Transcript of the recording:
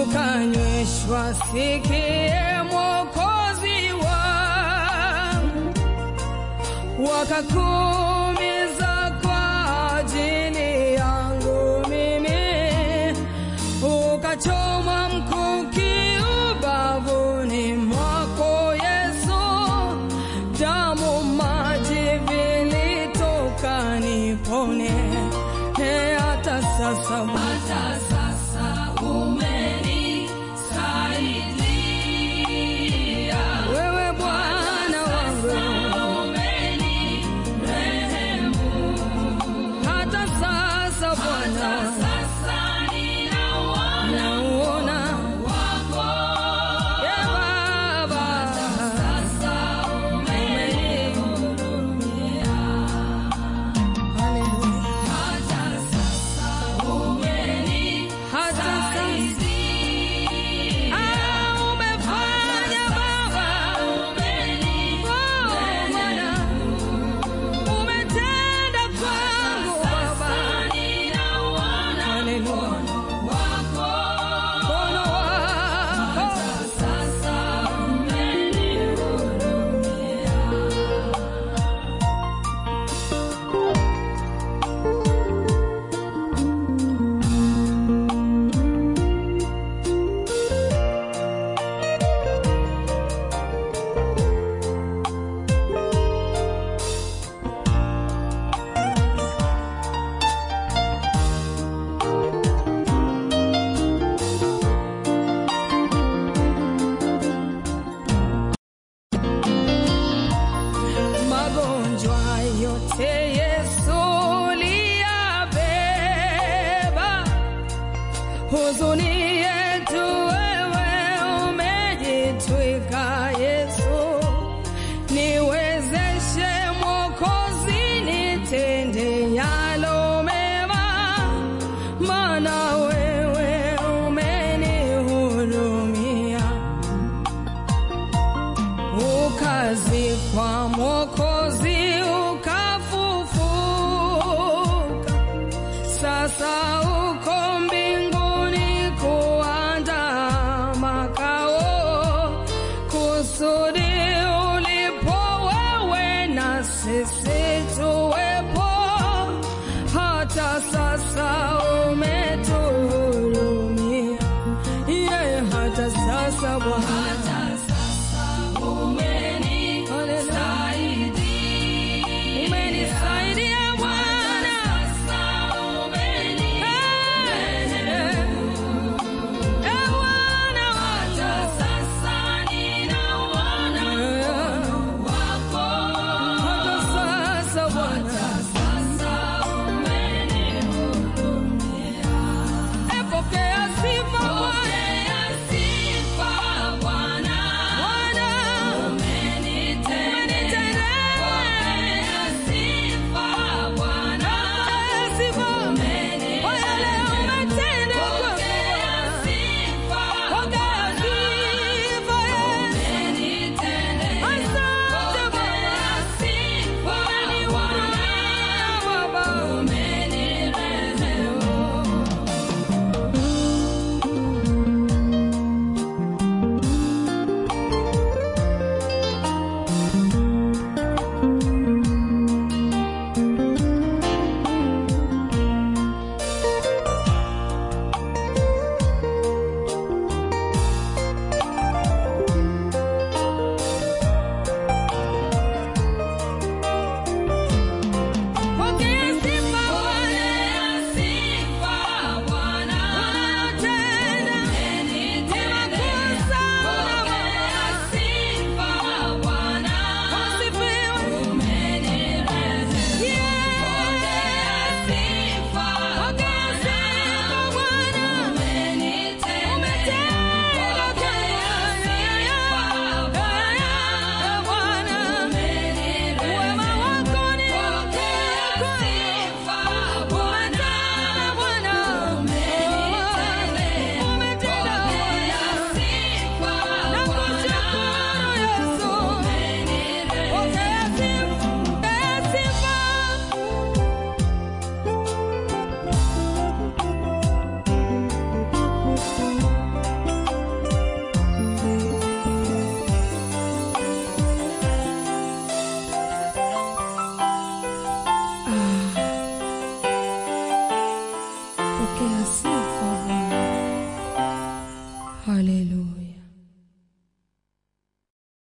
ukanyweshwa, sikie Mwokozi wangu, wakakuumiza kwa ajili yangu mimi, ukachomwa mkuki ubavuni mwako Yesu, damu maji vilitoka nipone, he hata sasa Hata sasa umenisaidia, wewe Bwana wangu, umenirehemu. hata sasa Bwana Sasa ninauona nauona wako, ye Baba, sasa umenihurumia. Haleluya. Hata sasa hata sasa umenisaidia, ah, umefanya Baba, oh Bwana, umetenda kwangu Baba, ninauona haleluya, wako, mkono wako sasa umenihurumia. magonjwa yote Yesu liyabeba, huzuni yetu wewe umejitwika Yesu, niwezeshe Mwokozi, nitende yalo mema, maana wewe umenihurumia ukazikwa Mwokozi ukafufuka, sasa uko mbinguni kuandaa makao, kusudi ulipo wewe na sisi tuwepo, hata sasa umetu Yes.